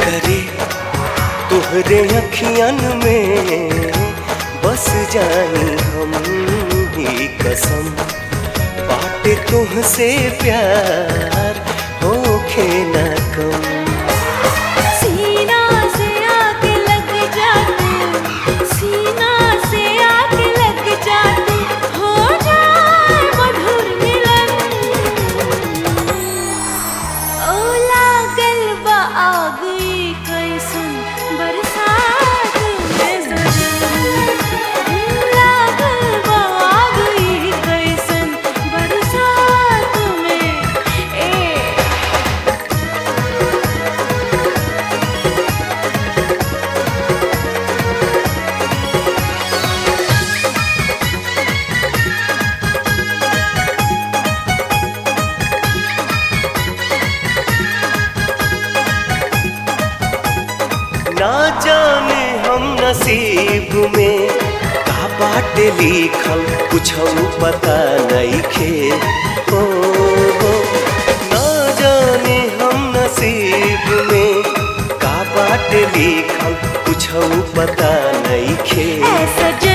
करे तुहरे अखियन में बस जानी हम ही कसम बाटे तुहसे प्यार होखे न कम सीना से आके लग जा तू सीना से आके लग जा तू हो जाए मधुर मिलन ओ लागल बा आग ई कैसन बरसात में जरन लागल बा आग ई कैसन बरसात में ए ना जाने हम नसीब में का बाटे लिखल कुछ पता नहीं खे हो हो ना जाने हम नसीब में का बाटे लिखल कुछ पता नहीं खे ऐसा